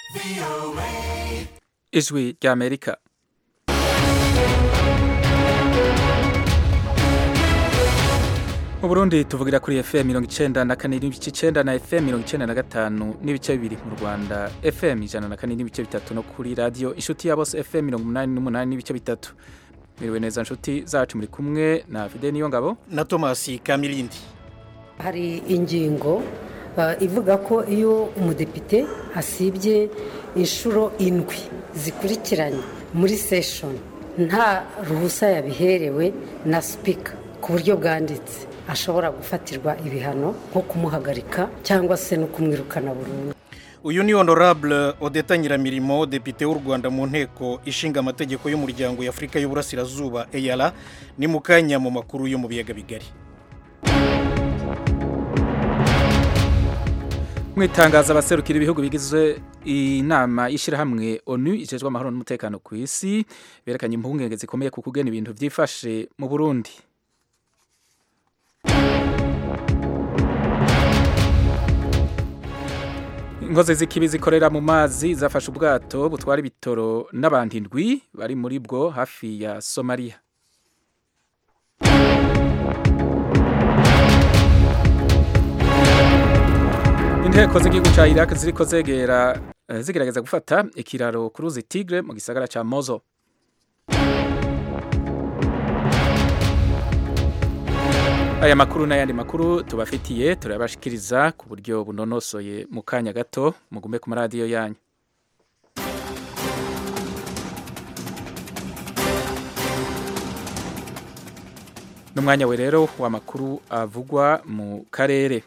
ijwi ry'amerika mu burundi tuvugira kuri fm mirongo icenda na kane n'ibice icenda na fm mirongo icenda na gatanu n'ibice bibiri mu rwanda fm ijana na kane n'ibice bitatu no kuri radiyo inshuti ya bose fm mirongo umunani n'umunani n'ibice bitatu miriwe neza nshuti zacu muri kumwe na fide niyo ngabo na tomasi kamirindi hari ingingo uh, ivuga ko iyo umudepite asibye inshuro indwi zikurikiranye muri seshoni nta ruhusa yabiherewe na sipika ku buryo bwanditse ashobora gufatirwa ibihano nko kumuhagarika cyangwa se no kumwirukana burundu uyu ni honorable odeta nyiramirimo depite w'u rwanda mu nteko ishinga amategeko y'umuryango y'afurika y'uburasirazuba eyara ni mu kanya mu makuru yo mu biyaga bigari mu itangazo abaserukira ibihugu bigize inama y'ishyirahamwe onu ijejwe amahoro n'umutekano ku isi berekanye impungenge zikomeye ku kugena ibintu byifashe mu burundi inkozi z'ikibi zikorera mu mazi zafashe ubwato butwara ibitoro n'abantu indwi bari muri bwo hafi ya somaliya inteko z'igihugu cya iraq ziriko zegera zigerageza gufata ikiraro ku ruzi tigre mu gisagara cya mozo aya makuru n'ayandi makuru tubafitiye turabashikiriza ku buryo bunonosoye mu kanya gato mugume ku maradiyo yanyu n'umwanya we rero w'amakuru avugwa mu karere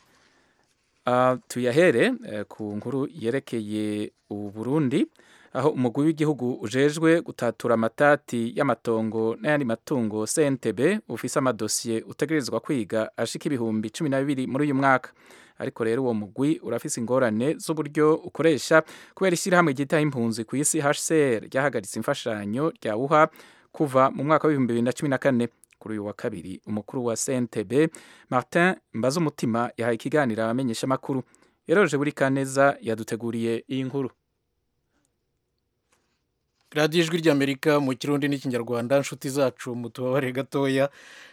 tuyahere ku nkuru yerekeye uburundi aho umugwi w'igihugu ujejwe gutatura amatati y'amatongo n'ayandi matungo CNTB ufise amadosiye utegerezwa kwiga ashika ibihumbi cumi na bibiri muri uyu mwaka ariko rero uwo mugwi urafise ingorane z'uburyo ukoresha kubera ishyirahamwe ryitaho impunzi ku isi HCR ryahagaritse imfashanyo ryawuha kuva mu mwaka w'ibihumbi bibiri na cumi na kane kuri uyu wa kabiri umukuru wa CNTB Martin Mbazumutima yahaye ikiganiro abamenyesha amakuru yaroje buri kaneza yaduteguriye iyi nkuru radiyo ijwi ry'amerika mu kirundi n'ikinyarwanda inshuti zacu mu tubabare gatoya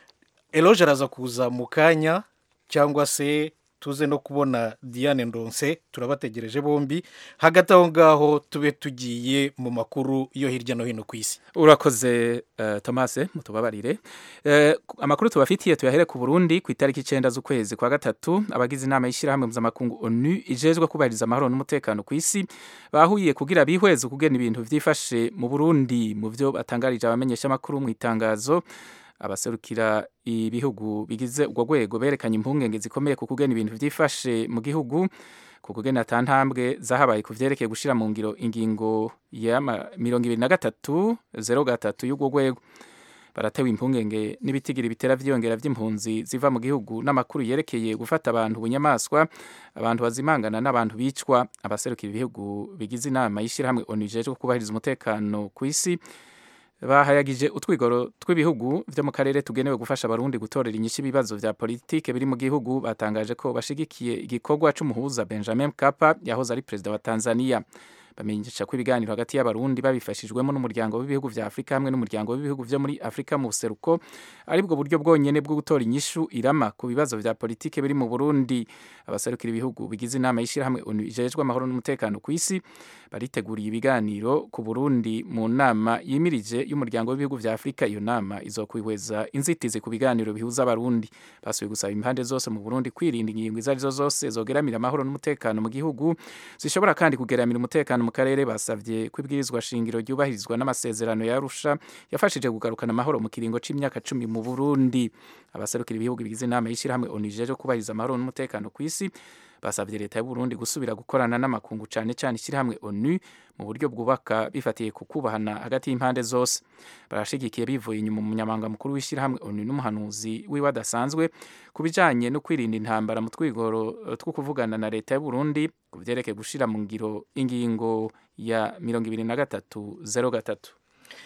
eroge araza kuza mu kanya cyangwa se tuze no kubona diane ndonse turabategereje bombi hagati aho ngaho tube tugiye mu makuru yo hirya no hino ku isi urakoze uh, tomase mutubabarire uh, amakuru tubafitiye tuyahere ku burundi ku itariki icenda z'ukwezi kwa gatatu abagize inama y'ishyirahamwe mpuzamakungu onu ijejwe kubahiriza amahoro n'umutekano ku isi bahuye kugira bihweze ukugena ibintu vyifashe mu burundi mu vyo batangarije abamenyesha amakuru mu itangazo abaserukira ibihugu bigize urwo rwego berekanye impungenge zikomeye ku kugena ibintu byifashe mu gihugu ku kugena ata ntambwe zahabaye ku vyerekeye gushira mu ngiro ingingo ya mirongo ibiri na gatatu zero gatatu y'urwo rwego baratewe impungenge n'ibitigiri bitera vyiyongera vy'impunzi ziva mu gihugu n'amakuru yerekeye gufata abantu bunyamaswa abantu bazimangana n'abantu bicwa abaserukira ibihugu bigize inama y'ishyirahamwe onu ijejwe kubahiriza umutekano ku isi bahayagije utwigoro tw'ibihugu byo mu karere tugenewe gufasha abarundi gutorera inyishu ibibazo vya politike biri mu gihugu batangaje ko bashigikiye igikorwa c'umuhuza Benjamin Mkapa yahoze ari perezida wa Tanzania bamenyesha ko ibiganiro hagati y'abarundi babifashijwemo n'umuryango w'ibihugu vya Afrika hamwe n'umuryango w'ibihugu vyo muri Afrika mu buseruko ari bwo buryo bwonyene bwo gutora inyishu irama ku bibazo vya politike biri mu Burundi abaserukira ibihugu bigize inama y'ishirahamwe ONU ijejwe amahoro n'umutekano ku isi bariteguriye ibiganiro ku Burundi mu nama yimirije y'umuryango w'ibihugu vya Afrika iyo nama izokwihweza inzitizi ku biganiro bihuza abarundi basubiye gusaba impande zose mu Burundi kwirinda ingingo izo arizo zose zogeramira amahoro n'umutekano mu gihugu zishobora kandi kugeramira umutekano mu karere basavye kwibwirizwa shingiro ryubahirizwa n'amasezerano ya Arusha yafashije kugarukana amahoro mu kiringo c'imyaka cumi mu Burundi abaserukira ibihugu bigize inama y'ishirahamwe ONU ijejwe kubahiriza amahoro n'umutekano ku isi basabye leta y'u Burundi gusubira gukorana n'amakungu cane cane ishyirahamwe ONU mu buryo bwubaka bifatiye ku kubahana hagati y'impande zose barashigikiye bivuye inyuma umunyamabanga mukuru w'ishyirahamwe ONU n'umuhanuzi wiwe adasanzwe ku bijanye no kwirinda intambara mu twigoro two kuvugana na leta y'u Burundi ku vyerekeye gushira mu ngiro ingingo ya mirongo ibiri na gatatu zero gatatu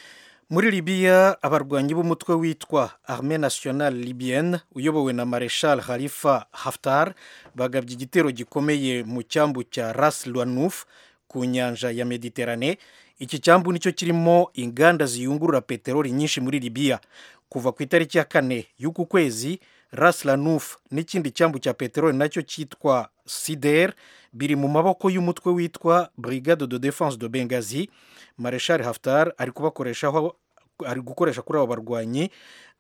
muri libiya abarwanyi b'umutwe witwa arme nationale libyenne uyobowe na mareshal khalifa haftar bagabye igitero gikomeye mu cyambu cya ras lwanuf ku nyanja ya mediterane iki cyambu nicyo kirimo inganda ziyungurura peteroli nyinshi muri libiya kuva ku itariki ya kane y'uku kwezi ras lanuf n'ikindi cyambu cya peteroli nacyo cyitwa sider biri mu maboko y'umutwe witwa brigade de defense de bengazi mareshal haftar ari kubakoreshaho ari gukoresha kuri abo barwanyi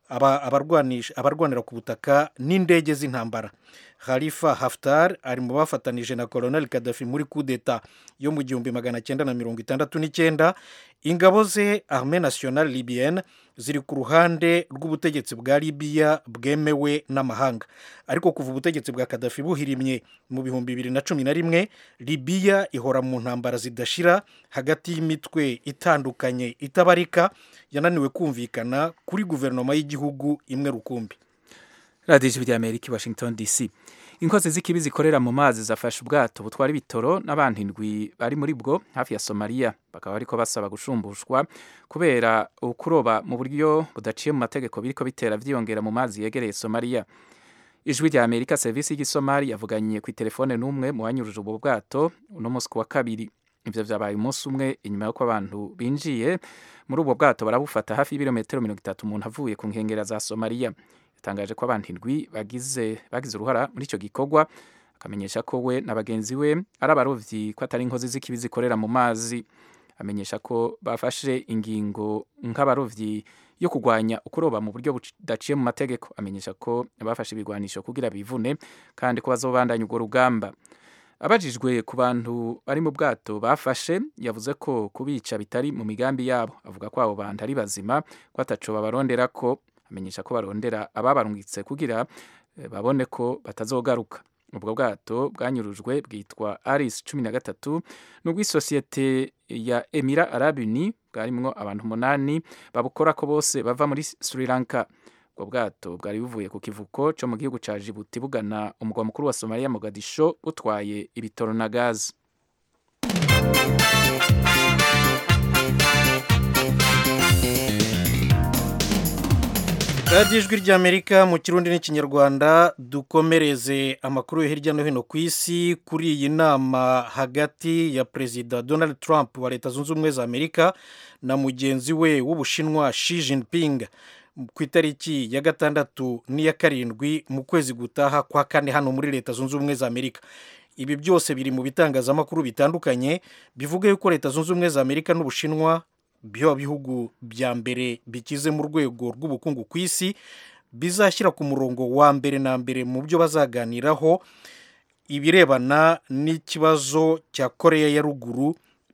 abarwanira ku butaka n'indege z'intambara khalifa haftar ari mu bafatanije na colonel kadafi muri kudeta yo mu gihumbi magana cyenda na mirongo itandatu n'icyenda ingabo ze arme national libyenne ziri ku ruhande rw'ubutegetsi bwa libiya bwemewe n'amahanga ariko kuva ubutegetsi bwa kadafi buhirimye mu bihumbi bibiri na cumi na rimwe libiya ihora mu ntambara zidashira hagati y'imitwe itandukanye itabarika yananiwe kumvikana kuri guverinoma y'igihugu imwe rukumbi radiyo ijwi ry'amerika i washington dc inkozi z'ikibi zikorera mu mazi zafashe ubwato butwara ibitoro n'abantu indwi bari muri bwo hafi ya somaliya bakaba bariko basaba gushumbushwa kubera ukuroba mu buryo budaciye mu mategeko biriko bitera vyiyongera mu mazi yegereye somaliya ijwi rya amerika serivisi y'igisomali yavuganye ku telefone n'umwe mu banyuruje ubwo bwato uno munsi ku wa kabiri ivyo vyabaye umunsi umwe inyuma y'uko abantu binjiye muri ubwo bwato barabufata hafi y'ibirometero mirongo itatu umuntu avuye ku nkengera za somaliya yatangaje ko abantu indwi bagize bagize uruhara muri icyo gikorwa akamenyesha ko we na bagenzi we ari abarovyi ko atari inkozi z'ikibi zikorera mu mazi amenyesha ko bafashe ingingo nk'abarovyi yo kurwanya ukuroba mu buryo budaciye mu mategeko amenyesha ko bafashe ibigwanisho kugira bivune kandi ko bazobandanya urwo rugamba abajijwe ku bantu bari mu bwato bafashe yavuze ko kubica bitari mu migambi yabo avuga ko abo bantu ari bazima ko ataco babarondera ko amenyesha ko barondera ababarungitse kugira babone ko batazogaruka ubwo bwato bwanyurujwe bwitwa aris cumi na gatatu ni ubw'isosiyete ya emira arabuni bwarimwo abantu umunani babukora ko bose bava muri sri lanka ubwo bwato bwari buvuye ku kivuko cyo mu gihugu ca jibuti bugana umugwa mukuru wa somaliya mogadisho butwaye ibitoro na gazi radiyo ijwi ry'amerika mu kirundi n'ikinyarwanda dukomereze amakuru yo hirya no hino ku isi kuri iyi nama hagati ya perezida donald trump wa leta zunze ubumwe za amerika na mugenzi we w'ubushinwa Xi Jinping ku itariki ya gatandatu n'iya karindwi mu kwezi gutaha kwa kane hano muri leta zunze ubumwe za amerika ibi byose biri mu bitangazamakuru bitandukanye bivuga yuko leta zunze ubumwe za amerika n'ubushinwa byo bihugu bya mbere bikize mu rwego rw'ubukungu ku isi bizashyira ku murongo wa mbere na mbere mu byo bazaganiraho ibirebana n'ikibazo cya koreya ya ruguru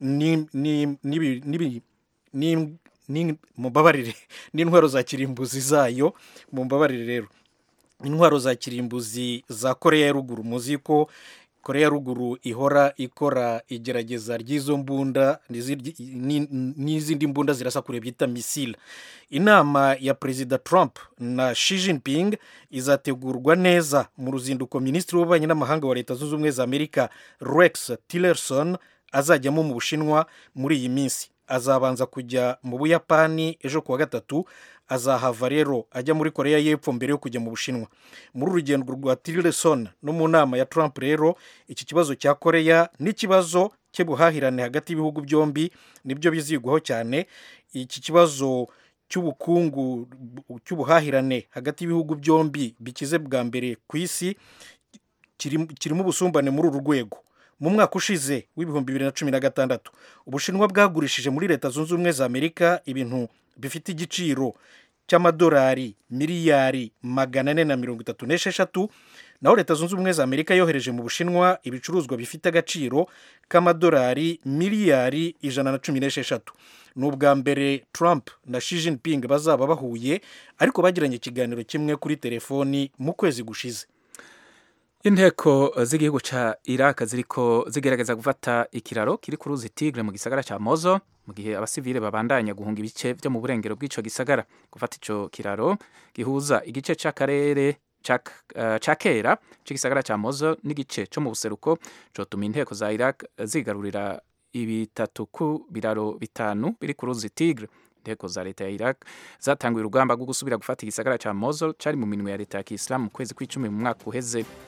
mumbabarire n'intwaro za kirimbuzi zayo mumbabarire rero intwaro za kirimbuzi za koreya ya ruguru muzi ko koreya ya ruguru ihora ikora igerageza ry'izo mbunda n'izindi mbunda zirasa kure byita misile inama ya perezida trump na Xi Jinping izategurwa neza mu ruzinduko minisitiri w'ububanyi n'amahanga wa leta zunze ubumwe za amerika rex tillerson azajyamo mu bushinwa muri iyi minsi azabanza kujya mu buyapani ejo kuwa gatatu azahava rero ajya muri koreya y'epfo mbere yo kujya mu bushinwa muri urugendo rwa tillerson no mu nama ya trump rero iki kibazo cya koreya n'ikibazo cy'ubuhahirane hagati y'ibihugu byombi nibyo bizigwaho cyane iki kibazo cy'ubukungu cy'ubuhahirane hagati y'ibihugu byombi bikize bwa mbere ku isi kirimo ubusumbane muri uru rwego mu mwaka ushize w'ibihumbi bibiri na cumi na gatandatu ubushinwa bwagurishije muri leta zunze ubumwe za amerika ibintu bifite igiciro cy'amadolari miliyari magana ane na mirongo itatu n'esheshatu naho leta zunze ubumwe za amerika yohereje mu bushinwa ibicuruzwa bifite agaciro k'amadolari miliyari ijana na cumi n'esheshatu ni ubwa mbere trump na Xi Jinping bazaba bahuye ariko bagiranye ikiganiro kimwe kuri telefoni mu kwezi gushize inteko z'igihugu ca iraq ziriko zigerageza gufata ikiraro kiri ku ruzi tigre mu gisagara ca mozo mu gihe abasivile babandanya guhunga ibice vyo mu burengero bw'ico gisagara gufata ico kiraro gihuza igice c'akarere ca kera c'igisagara ca mozo n'igice co mu buseruko cotuma inteko za iraq zigarurira ibitatu ku biraro bitanu biri ku ruzi tigre inteko za leta ya iraq zatanguye urugamba rwo gusubira gufata igisagara ca mozo cari mu minwe ya leta ya kisilamu mu kwezi kw'icumi mu mwaka uheze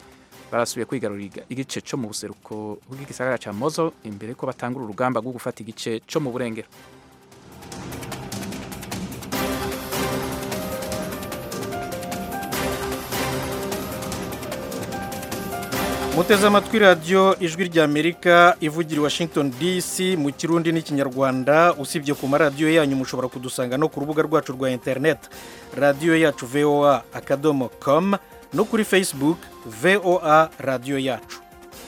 barasubiye kwigarurira igice cyo mu buseruko bw'igisagara cya mozo imbere ko batangura urugamba rwo gufata igice cyo mu burengero muteze amatwi radiyo ijwi ry'amerika ivugira i washington dc mu kirundi n'ikinyarwanda usibye ku maradiyo yanyu mushobora kudusanga no ku rubuga rwacu rwa interineti radiyo yacu voa akadomo com no kuri facebook voa radiyo yacu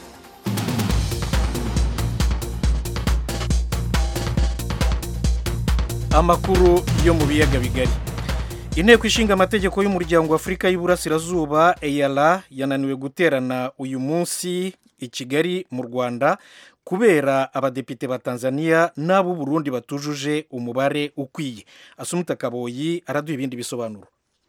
amakuru yo mu biyaga bigari inteko ishinga amategeko y'umuryango w'afurika y'uburasirazuba eyara yananiwe guterana uyu munsi i kigali mu rwanda kubera abadepite ba tanzania n'ab'u burundi batujuje umubare ukwiye asumuta kaboyi araduha ibindi bisobanuro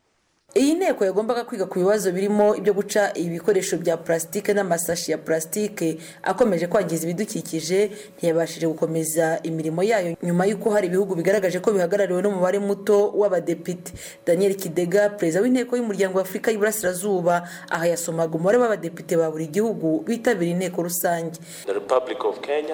iyi nteko yagombaga kwiga ku bibazo birimo ibyo guca ibikoresho bya purasitike n'amasashi ya purasitike akomeje kwangiza ibidukikije ntiyabashije gukomeza imirimo yayo nyuma y'uko hari ibihugu bigaragaje ko bihagarariwe n'umubare muto w'abadepite daniel kidega perezida w'inteko y'umuryango wa afurika y'iburasirazuba aha yasomaga umubare w'abadepite ba buri gihugu bitabiriye inteko rusange the republic of kenya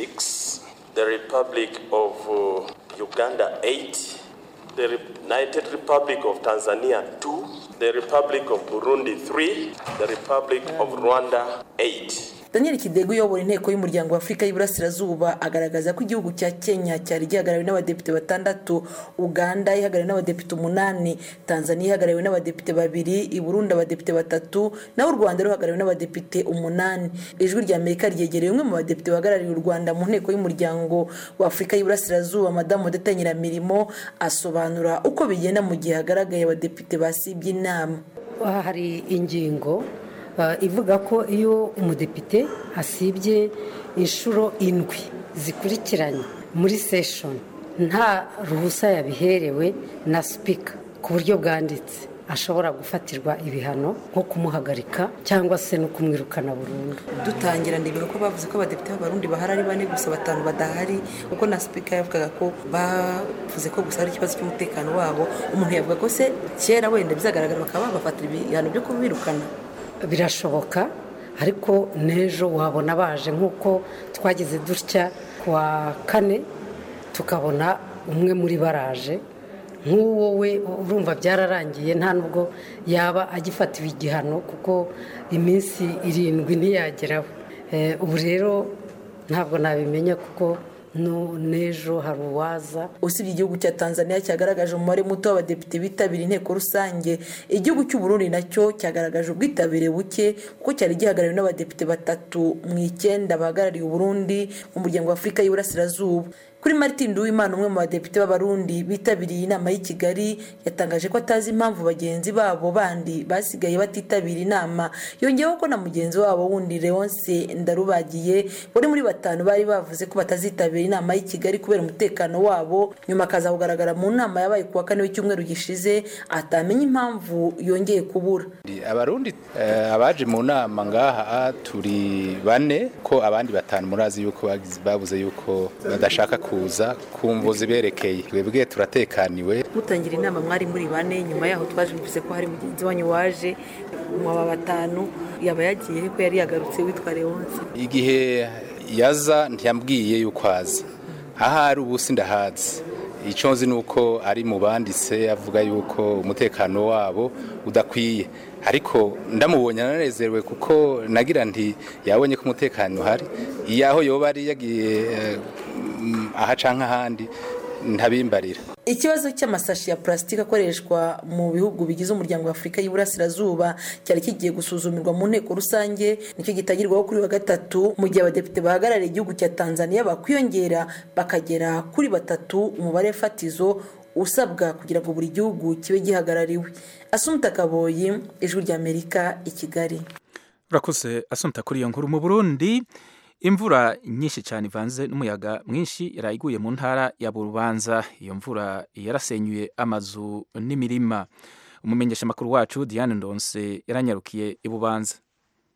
6 the republic of uh, uganda 8 the United Republic of Tanzania 2, the Republic of Burundi 3, the Republic of Rwanda 8. daniel kidego uyobora inteko y'umuryango wa afurika y'iburasirazuba agaragaza ko igihugu cya kenya cyari gihagarariwe n'abadepite batandatu uganda ihagarariwe n'abadepite umunani tanzania ihagarariwe n'abadepite babiri i burundi abadepite batatu naho u rwanda ruhagarariwe n'abadepite umunani ijwi rya amerika ryegereye umwe mu badepite bahagarariye u rwanda mu nteko y'umuryango wa afurika y'iburasirazuba madamu odeta nyiramirimo asobanura uko bigenda mu gihe hagaragaye abadepite basibye inama hari ingingo ivuga ko iyo umudepite asibye inshuro indwi zikurikiranye muri seshoni nta ruhusa yabiherewe na sipika ku buryo bwanditse ashobora gufatirwa ibihano nko kumuhagarika cyangwa se no kumwirukana burundu dutangira ndebera ko bavuze ko abadepite b'abarundi bahari ari bane gusa batanu badahari kuko na sipika yavugaga ko bavuze ko gusa hari ikibazo cy'umutekano wabo umuntu yavuga ko se kera wenda bizagaragara bakaba babafatira ibihano byo kubirukana birashoboka ariko n'ejo wabona baje nk'uko twagize dutya ku wa kane tukabona umwe muri baraje nk'uwo we urumva byararangiye nta nubwo yaba agifatiwe igihano kuko iminsi irindwi ntiyageraho ubu rero ntabwo nabimenya kuko n'ejo hari uwaza usibye igihugu cya tanzania cyagaragaje umubare muto w'abadepite bitabiriye inteko rusange igihugu cy'uburundi nacyo cyagaragaje ubwitabire buke kuko cyari gihagarariwe n'abadepite batatu mu icyenda bahagarariye uburundi mu muryango wa afurika y'iburasirazuba kuri martin duwimana umwe mu badepite b'abarundi bitabiriye inama y'i kigali yatangaje ko atazi impamvu bagenzi babo bandi basigaye batitabira inama yongeyeho ko na mugenzi wabo wundi leonce ndarubagiye buri muri batanu bari bavuze ko batazitabira inama y'i kigali kubera umutekano wabo nyuma akaza kugaragara mu nama yabaye ku wa kane w'icyumweru gishize atamenya impamvu yongeye kubura abarundi abaje mu nama ngaha turi bane ko abandi batanu murazi yuko babuze yuko badashaka kuza kumva ziberekeye twebwe turatekaniwe mutangira inama mwari muri bane nyuma yaho twaje bivuze ko hari mugenzi wanyu waje mwaba batanu yaba yagiye ko yari yagarutse witwa leonce igihe yaza ntiyambwiye yuko aza ahari ubu ndahazi icyo nzi ni uko ari mu banditse avuga yuko umutekano wabo udakwiye ariko ndamubonye ananezerewe kuko nagira nti yabonye ko umutekano uhari iyo aho yoba ari yagiye aha cyangwa ahandi ntabimbarira ikibazo cy'amasashi ya purasitike akoreshwa mu bihugu bigize umuryango wa afurika y'iburasirazuba cyari kigiye gusuzumirwa mu nteko rusange nicyo gitangirwaho kuri wa gatatu mu gihe abadepite bahagarariye igihugu cya tanzania bakwiyongera bakagera kuri batatu umubare fatizo usabwa kugira ngo buri gihugu kibe gihagarariwe asumta kaboyi ijwi ry'amerika i kigali urakoze asumta kuri iyo nkuru mu burundi imvura nyinshi cyane ivanze n'umuyaga mwinshi yarayiguye mu ntara ya burubanza iyo mvura yarasenyuye amazu n'imirima umumenyeshamakuru wacu diane ndonse yaranyarukiye i bubanza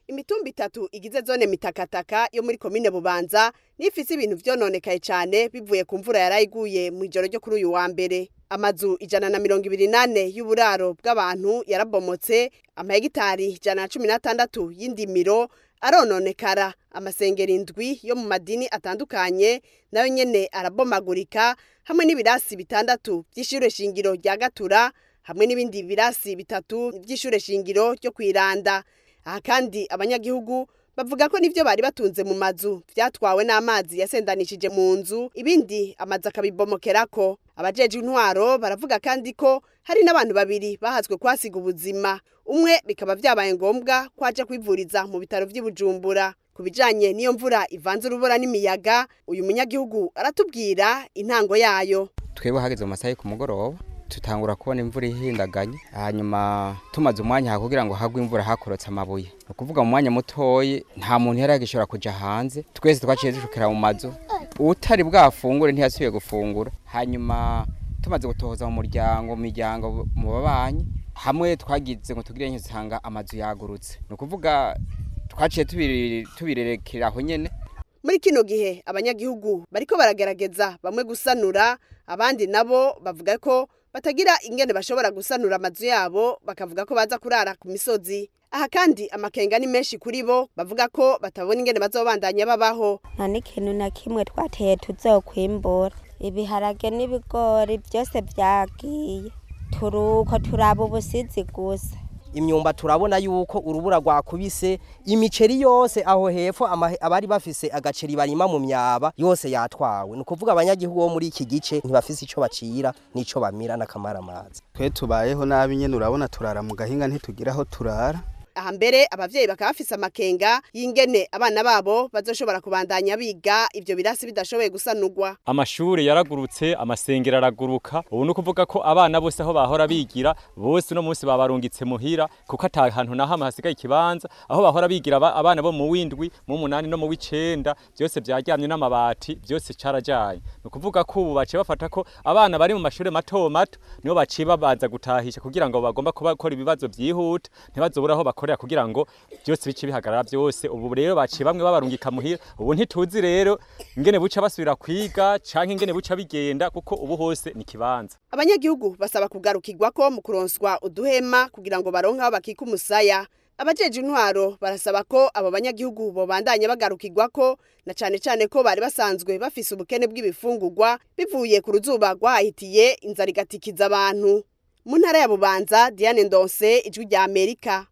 imitumba itatu igize zone mitakataka yo muri komine bubanza nifise ibintu vyononekaye cane bivuye ku mvura yarayiguye mu ijoro ryo kuri uyu wa mbere amazu ijana na mirongo ibiri nane y'uburaro bw'abantu yarabomotse amahegitari ijana na cumi n'atandatu y'indimiro arononekara amasengero indwi yo mu madini atandukanye nayo nyene arabomagurika hamwe n'ibirasi bitandatu vy'ishure shingiro rya gatura hamwe n'ibindi birasi bitatu vy'ishure shingiro ryo kwiranda aha kandi abanyagihugu bavuga ko nivyo bari batunze mu mazu vyatwawe n'amazi yasendanishije mu nzu ibindi amazu akabibomokerako abajeje intwaro baravuga kandi ko hari n'abantu babiri bahazwe kwasiga ubuzima umwe bikaba vyabaye ngombwa ko aja kwivuriza mu bitaro vy'i Bujumbura ku bijanye n'iyo mvura ivanze urubura n'imiyaga uyu munyagihugu aratubwira intango yayo twebwe hageze mu masaha yo ku mugoroba tutangura kubona imvura ihindaganye hanyuma tumaze umwanya kugira ngo hagwe imvura hakorotse amabuye ni ukuvuga mu mwanya mutoyi nta muntu yari yagishobora kuja hanze twese twaciye dushukira mu mazu utari bwafungure ntiyasubiye gufungura hanyuma tumaze gutohoza mu muryango mu miryango mu babanyi hamwe twagize ngo tugire nk'usanga amazu yagurutse ni ukuvuga twaciye tubirerekera aho nyene muri kino gihe abanyagihugu bariko baragerageza bamwe gusanura abandi nabo bavuga ko batagira ingene bashobora gusanura amazu yabo bakavuga ko baza kurara ku misozi aha kandi amakenga ni menshi kuri bo bavuga ko batabona ingene bazobandanya babaho nta n'ikintu na kimwe twateye tuzokwimbura ibiharage n'ibigori byose byagiye turuko turaba ubusizi gusa imyumba turabona yuko urubura rwakubise imiceri yose aho hepfo abari bafise agaceri barima mu myaba yose yatwawe ni ukuvuga abanyagihugu bo muri iki gice ntibafise icyo bacira n'icyo bamira n'akamaramazi twe tubayeho nabi nyine urabona turara mu gahinga ntitugira aho turara aha mbere abavyeyi bakaba bafise amakenga y'ingene abana babo bazoshobora kubandanya biga ivyo birasi bidashoboye gusanurwa amashuri yaragurutse amasengero araguruka ubu ni ukuvuga ko abana bose aho bahora bigira bose uno munsi babarungitse muhira kuko ata hantu na hamwe hasigaye ikibanza aho bahora bigira abana bo mu windwi mu munani no mu w'icenda byose vyaryamye n'amabati byose carajanye ni ukuvuga ko ubu baciye bafata ko abana bari mu mashuri mato mato nibo baciye babanza gutahisha kugira ngo bagomba kubakora ibibazo vyihuta ntibazobura aho bakora bakorera kugira ngo byose bice bihagarara byose ubu rero baciye bamwe babarungika muhira ubu ntituzi rero ingene buca basubira kwiga canke ingene buca bigenda kuko ubu hose ni kibanza abanyagihugu basaba kugarukirwa ko mu kuronswa uduhema kugira ngo baronke aho bakika umusaya abajeje intwaro barasaba ko abo banyagihugu bobandanya bagarukirwa ko na cane cane ko bari basanzwe bafise ubukene bw'ibifungurwa bivuye ku ruzuba rwahitiye inzara igatikiza abantu mu ntara ya bubanza diane ndonse ijwi rya amerika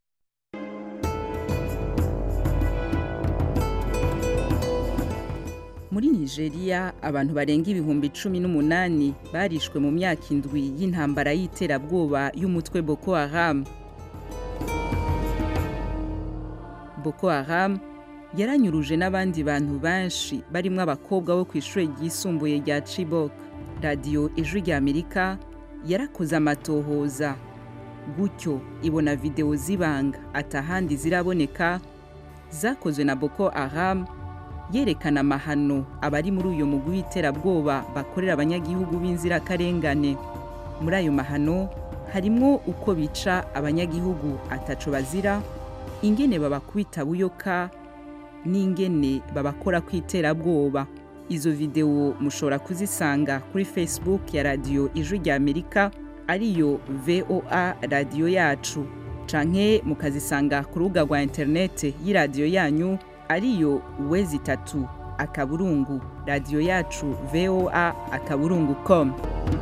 muri nigeria abantu barenga ibihumbi cumi n'umunani barishwe mu myaka indwi y'intambara y'iterabwoba y'umutwe boko haram boko haram yaranyuruje n'abandi bantu benshi barimo abakobwa bo ku ishuri ryisumbuye rya chibok radiyo ijwi rya amerika yarakoze amatohoza gutyo ibona videwo z'ibanga atahandi ziraboneka zakozwe na boko haram yerekana amahano abari muri uyu mugwi w'iterabwoba bakorera abanyagihugu b'inzirakarengane muri ayo mahano harimo uko bica abanyagihugu ataco bazira ingene babakubita buyoka n'ingene babakora ku iterabwoba izo videwo mushobora kuzisanga kuri facebook ya radiyo ijwi rya amerika ariyo voa radiyo yacu canke mukazisanga ku rubuga rwa interinete y'iradiyo yanyu ariyo wezi itatu akaburungu radiyo yacu voa akaburungu com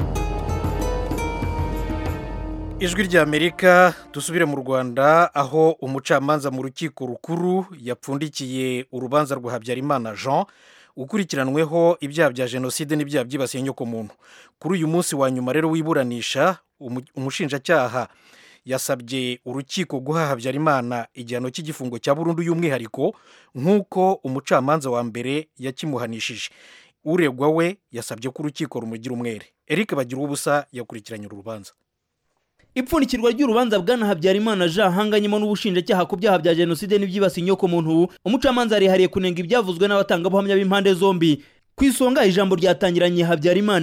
ijwi ry'amerika dusubire mu rwanda aho umucamanza mu rukiko rukuru yapfundikiye urubanza rwa habyarimana jean ukurikiranweho ibyaha bya jenoside n'ibyaha byibasiye inyokomuntu kuri uyu munsi wa nyuma rero wiburanisha umushinjacyaha yasabye urukiko guha habyarimana igihano cy'igifungo cya burundu y'umwihariko nk'uko umucamanza wa mbere yakimuhanishije uregwa we yasabye ko urukiko rumugira umwere eric bagira ubusa yakurikiranye uru rubanza ipfundikirwa ry'urubanza bwana habyarimana jean hanganyemo n'ubushinjacyaha ku byaha bya jenoside n'ibyibasiye inyokomuntu umucamanza yarihariye kunenga ibyavuzwe n'abatangabuhamya b'impande zombi ku isonga ijambo ryatangiranye habyarimana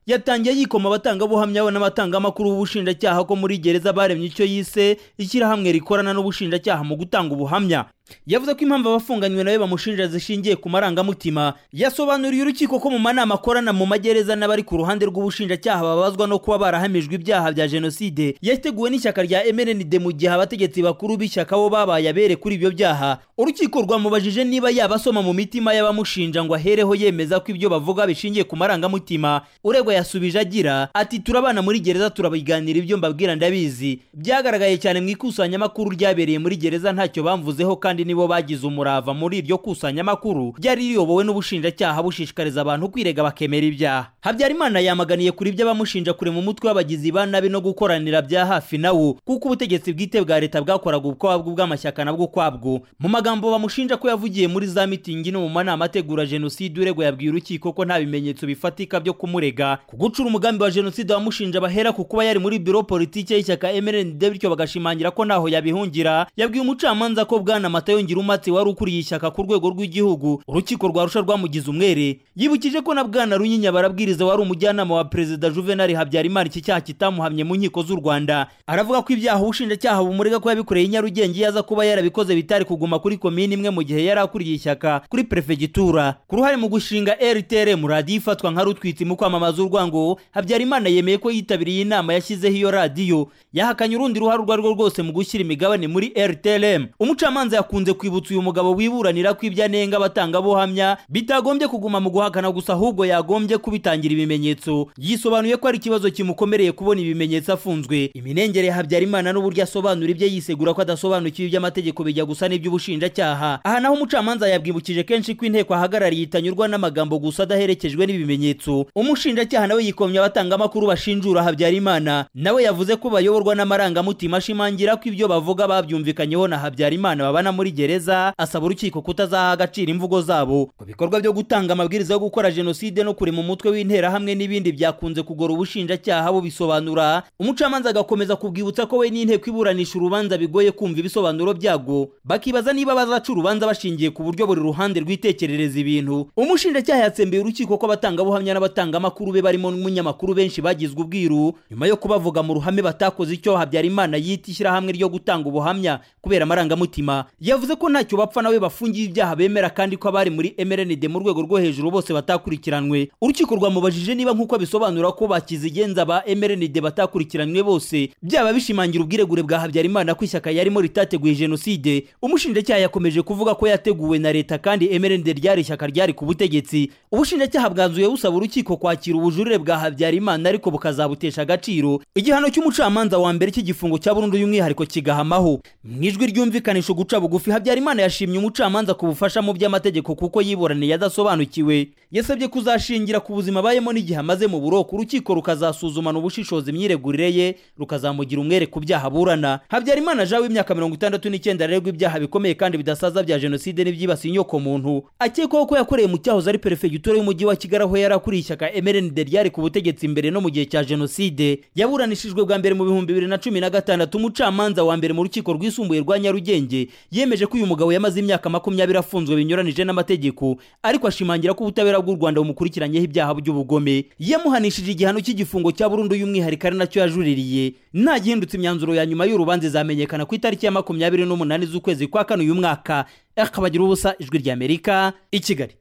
yatangiye yikoma abatangabuhamya we n'abatangamakuru b'ubushinjacyaha ko muri gereza baremye icyo yise ishyirahamwe rikorana n'ubushinjacyaha mu gutanga ubuhamya yavuze ko impamvu abafunganywe nawe bamushinja zishingiye ku marangamutima yasobanuriye urukiko ko mu manama akorana mu magereza n'abari ku ruhande rw'ubushinjacyaha babazwa no kuba barahamijwe ibyaha bya jenoside yateguwe n'ishyaka rya MND mu gihe abategetsi bakuru b'ishyaka bo babaye abere kuri ibyo byaha urukiko rwamubajije niba yaba asoma mu mitima y'abamushinja ngo ahereho yemeza ko ibyo bavuga bishingiye ku marangamutima uregwa yasubije agira ati turabana muri gereza turabiganira ibyo mbabwira ndabizi byagaragaye cyane mu ikusanyamakuru ryabereye muri gereza ntacyo bamvuzeho kandi nibo bagize umurava muri iryo kusanyamakuru ryari riyobowe n'ubushinjacyaha bushishikariza abantu kwirega bakemera ibyaha habyarimana yamaganiye kuri ibyo abamushinja kure mu mutwe w'abagizi ba nabi no gukoranira bya hafi nawo kuko ubutegetsi bwite bwa leta bwakoraga ukwabwo bw'amashyaka nabwo ukwabwo mu magambo bamushinja ko yavugiye muri za mitingi no mu manama ategura jenoside uregwa yabwiye urukiko ko nta bimenyetso bifatika byo kumurega ku gucura umugambi wa jenoside wamushinja bahera ku kuba yari muri biro politike y'ishyaka MND bityo bagashimangira ko ntaho yabihungira yabwiye umucamanza ko bwana Matayo Ngirumatse wari ukuriye ishyaka ku rwego rw'igihugu urukiko rwarusha rwamugize umwere yibukije ko na bwana Runyinya barabwiriza wari umujyanama wa perezida Juvenal Habyarimana iki cyaha kitamuhamye mu nkiko z'u Rwanda aravuga ko ibyaha ubushinjacyaha bumurega ko yabikoreye i Nyarugenge yaza kuba yarabikoze bitari kuguma kuri komini imwe mu gihe yari akuriye ishyaka kuri perefegitura ku ruhare mu gushinga RTRM radiyo ifatwa nka rutwitsi mu kwamamaza urwango Habyarimana yemeye ko yitabiriye inama yashyizeho iyo radiyo yahakanye urundi ruhare urwo ari rwo rwose mu gushyira imigabane muri RTLM umucamanza yakunze kwibutsa uyu mugabo wiburanira ko ibyo anenga abatangabuhamya bitagombye kuguma mu guhakana gusa ahubwo yagombye kubitangira ibimenyetso yisobanuye ko ari ikibazo kimukomereye kubona ibimenyetso afunzwe iminengere ya Habyarimana n'uburyo asobanura ibyo yisegura ko adasobanukiwe iby'amategeko bijya gusa n'iby'ubushinjacyaha aha naho umucamanza yabwibukije kenshi ko inteko ahagarariye itanyurwa n'amagambo gusa adaherekejwe n'ibimenyetso umushinjacyaha nawe yikomye abatangamakuru bashinjura Habyarimana nawe yavuze ko bayoborwa n'amarangamutima ashimangira ko ibyo bavuga babyumvikanyeho na Habyarimana babana muri gereza asaba urukiko kutazaha agaciro imvugo zabo ku bikorwa byo gutanga amabwiriza yo gukora jenoside no kurema umutwe w'interahamwe n'ibindi byakunze kugora ubushinjacyaha bubisobanura umucamanza agakomeza kubwibutsa ko we n'inteko iburanisha urubanza bigoye kumva ibisobanuro byabwo bakibaza niba bazaca urubanza bashingiye ku buryo buri ruhande rwitekerereza ibintu umushinjacyaha yatsembeye urukiko ko abatangabuhamya n'abatangamakuru be barimo n'umunyamakuru benshi bagizwe ubwiru nyuma yo kubavuga mu ruhame batakoze icyo Habyarimana yita ishyirahamwe ryo gutanga ubuhamya kubera amarangamutima yavuze ko ntacyo bapfa nawe bafungiye ibyaha bemera kandi ko abari muri MRND mu rwego rwo hejuru bose batakurikiranwe urukiko rwamubajije niba nk'uko bisobanura ko bakizigenza ba MRND batakurikiranwe bose byaba bishimangira ubwiregure bwa Habyarimana ko ishyaka yarimo ritateguye jenoside umushinjacyaha yakomeje kuvuga ko yateguwe na leta kandi MRND ryari ishyaka ryari ku butegetsi ubushinjacyaha bwanzuye busaba urukiko kwakira ubujurire bwa Habyarimana ariko bukazabutesha agaciro igihano cy'umucamanza wa mbere cy'igifungo cya burundu y'umwihariko kigahamaho mu ijwi ryumvikanisha guca bugufi Habyarimana yashimye umucamanza ku bufasha mu by'amategeko kuko yiburaniye adasobanukiwe yasabye kuzashingira ku buzima abayemo n'igihe amaze mu buroko urukiko rukazasuzumana ubushishozi imyiregurire ye rukazamugira umwere ku byaha aburana Habyarimana Jean w'imyaka mirongo itandatu n'icyenda arerwa ibyaha bikomeye kandi bidasaza bya jenoside n'ibyibasiye inyoko muntu akekwaho ko yakoreye mu cyahoze ari perefegitura y'umujyi wa Kigali aho yari akuriye ishyaka MRND ryari ku butegetsi imbere no mu gihe cya jenoside yaburanishijwe bwa mbere mu bihumbi bibiri na cumi na gatandatu umucamanza wa mbere mu rukiko rwisumbuye rwa Nyarugenge yemeje ko uyu mugabo yamaze imyaka makumyabiri afunzwe binyuranije n'amategeko ariko ashimangira ko ubutabera bw'u Rwanda bumukurikiranyeho ibyaha by'ubugome yamuhanishije igihano cy'igifungo cya burundu y'umwihariko ari nacyo yajuririye nta gihindutse imyanzuro ya nyuma y'urubanza izamenyekana ku itariki ya makumyabiri n'umunani z'ukwezi kwa kane uyu mwaka akabagira ubusa ijwi ry'Amerika i Kigali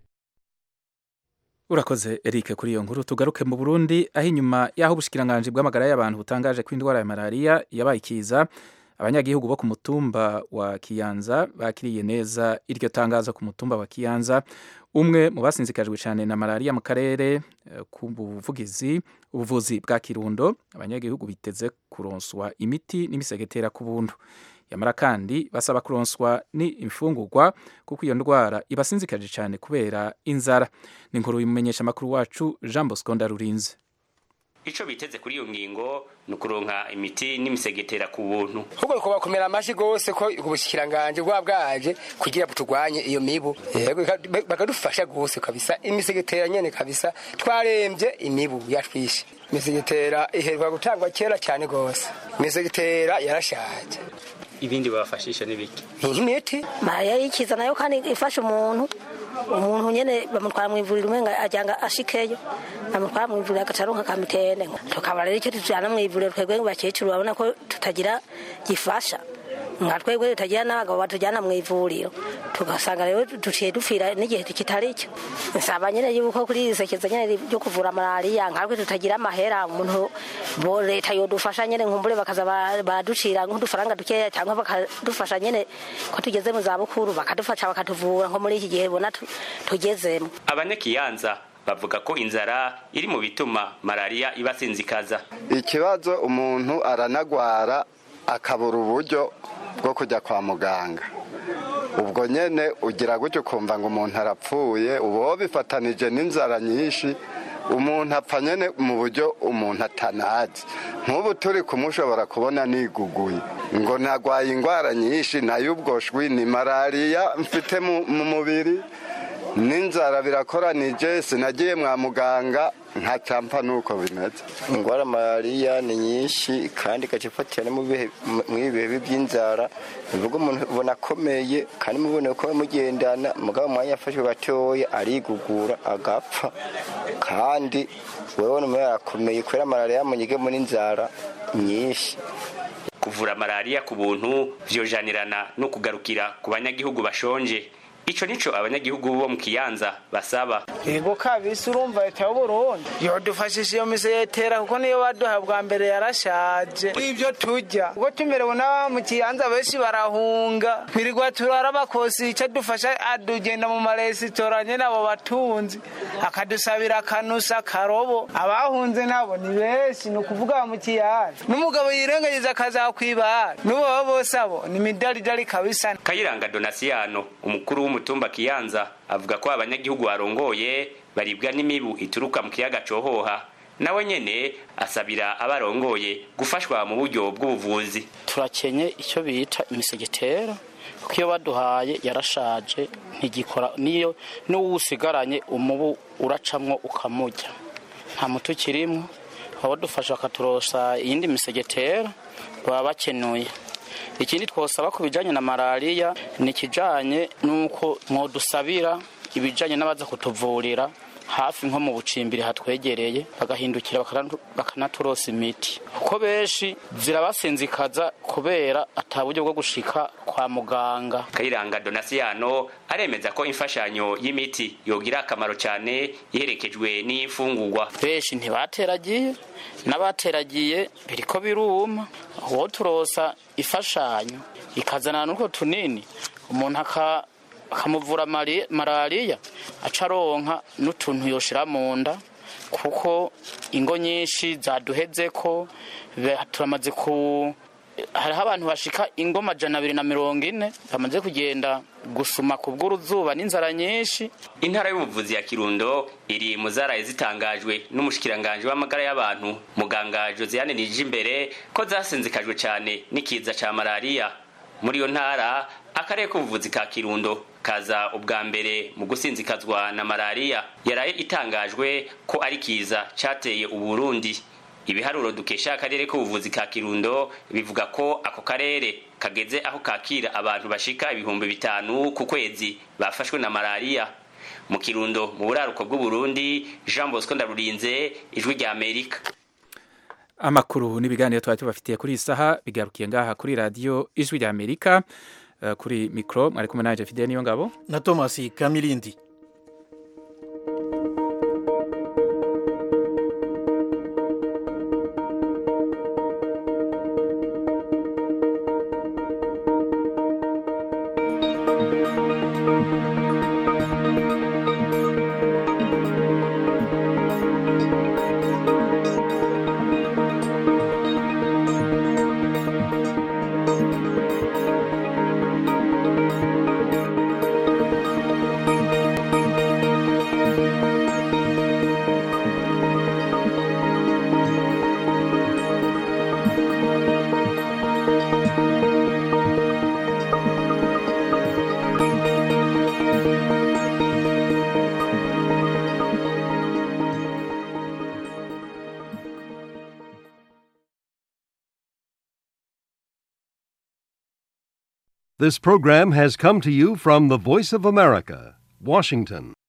urakoze Eric kuri iyo nkuru tugaruke mu Burundi aho inyuma y'aho ubushikiranganje bw'amagara y'abantu butangaje ko indwara ya malaria yabaye ikiza abanyagihugu bo ku mutumba wa Kiyanza bakiriye neza iryo tangazo ku mutumba wa Kiyanza umwe mu basinzikajwe cyane na malaria mu karere ku buvugizi ubuvuzi bwa Kirundo abanyagihugu biteze kuronswa imiti n'imisegetera ku buntu yamara kandi basaba kuronswa ni imfungurwa kuko iyo ndwara ibasinzikaje cyane kubera inzara ni inkuru bimumenyesha amakuru wacu Jean Bosco Ndarurinze ico biteze kuri iyo ngingo ni ukuronka imiti n'imisegetera ku buntu ahubwo nuko bakomera amashyi rwose ko ubushikiranganje bwa bwaje kugira ngo turwanye iyo mibu yego bakadufasha rwose kabisa imisegetera nyene kabisa twarembye imibu yatwishe imisegetera iherwa gutangwa kera cyane rwose imisegetera yarashaje ibindi babafashisha n'ibiki nk'imiti mariya yikiza nayo kandi ifasha umuntu umuntu nyene bamutwara mu ivuriro umenga ajyanga ashikeyo bamutwara mu ivuriro agacaronka kamitene tukaba rero icyo tujyana mu ivuriro twebwe bakecuru babona ko tutagira gifasha nka twebwe tutagira n'abagabo batujyana mu ivuriro tugasanga rero duciye dupfira n'igihe kitari cyo nsaba nyine yuko kuri iri sekeza nyine ryo kuvura malariya nkatwe tutagira amahera umuntu bo leta yodufasha nyine nkumbure bakaza ba- baducira nk'udufaranga dukeya cyangwa bakadufasha nyine ko tugeze mu zabukuru bakadufasha bakatuvura nko muri iki gihe bona tu- tugezemo abanyakiyanza bavuga ko inzara iri mu bituma malariya ibasinzikaza ikibazo umuntu aranagwara akabura uburyo bwo kujya kwa muganga ubwo nyine ugira gutyo ukumva ngo umuntu arapfuye uba bifatanije n'inzara nyinshi umuntu apfa nyine mu buryo umuntu atanazi nk'ubu turi kumushobora kubona niguguye ngo nagwaye indwara nyinshi nayo ubwo shwi ni malariya mfite mu mu mubiri n'inzara birakoranije sinagiye mwa muganga nka campa nuko bimeze indwara malariya ni nyinshi kandi igacifatira no mu bihe- mu ibihe by'inzara bivuga umuntu ubona akomeye kandi mubone ko mugendana mugabo umwanya yafashwe gatoya arigugura agapfa kandi wewe numwe yarakomeye kubera malariya yamunyigemo n'inzara nyinshi kuvura malariya ku buntu vyojanirana no kugarukira ku banyagihugu bashonje ico nico abanyagihugu bo mu kiyanza basaba yego kabisa urumva leta y'uburundi yodufashije iyo misegetera kuko niyo baduha bwa mbere yarashaje ibyo turya ubwo tumerewe n'aba mu kiyanza benshi barahunga twirirwa turara bakosi icyo dufasha adugenda mu maresitora nyine abo batunzi akadusabira akanusa akarobo abahunze nabo ni benshi ni ukuvuga mu kiyanza n'umugabo yirengagiza akazakwibara n'ubo baba bose abo ni midaridari kabisa kayiranga donasiyano umukuru w'umutumba kiyanza avuga ko abanyagihugu barongoye baribwa n'imibu ituruka mu kiyaga cohoha nawe nyene asabira abarongoye gufashwa mu buryo bw'ubuvuzi turakenye icyo bita imisegetera kuko iyo baduhaye yarashaje ntigikora niyo n'uwusigaranye umubu uracamwo ukamujya nta muti ukirimo abadufasha bakaturosa iyindi misegetera baba bakenuye ikindi twosaba ku bijyanye na malariya ni ikijyanye n'uko mwodusabira ibijyanye n'abaza kutuvurira hafi nko mu bucimbiri hatwegereye bagahindukira bakana- bakanaturosa imiti kuko benshi zirabasinzikaza kubera ata buryo bwo gushika kwa muganga kayiranga donasiyano aremeza ko imfashanyo y'imiti yogira akamaro cyane iherekejwe n'imfungurwa benshi ntibateragiye n'abateragiye biriko biruma uwo turosa ifashanyo ikazana n'utwo tunini umuntu aka- akamuvura mari- malariya aca aronka n'utuntu yoshira mu nda kuko ingo nyinshi zaduheze ko be- turamaze ku hariho abantu bashika ingo majana abiri na mirongo ine bamaze kugenda gusuma ku bw'uruzuba n'inzara nyinshi intara y'ubuvuzi ya kirundo iri mu zaraye zitangajwe n'umushikiranganji w'amagara y'abantu muganga josiane nijimbere ko zasinzikajwe cyane n'ikiza ca malariya muri iyo ntara akarere k'ubuvuzi ka kirundo kaza ubwa mbere mu gusinzikazwa na malariya yaraye itangajwe ko ari kiza cateye uburundi ibiharuro dukesha akarere k'ubuvuzi ka kirundo bivuga ko ako karere kageze aho kakira abantu bashika ibihumbi bitanu ku kwezi bafashwe na malariya mu kirundo mu buraruko bw'uburundi jean bosco ndarurinze ijwi rya amerika amakuru n'ibiganiro twari tubafitiye kuri iyi saha bigarukiye ngaha kuri radiyo ijwi rya amerika Eh, kuri mikoro mwari kumwe naje fidele niyo ngabo na thomas kamirindi This program has come to you from the Voice of America, Washington.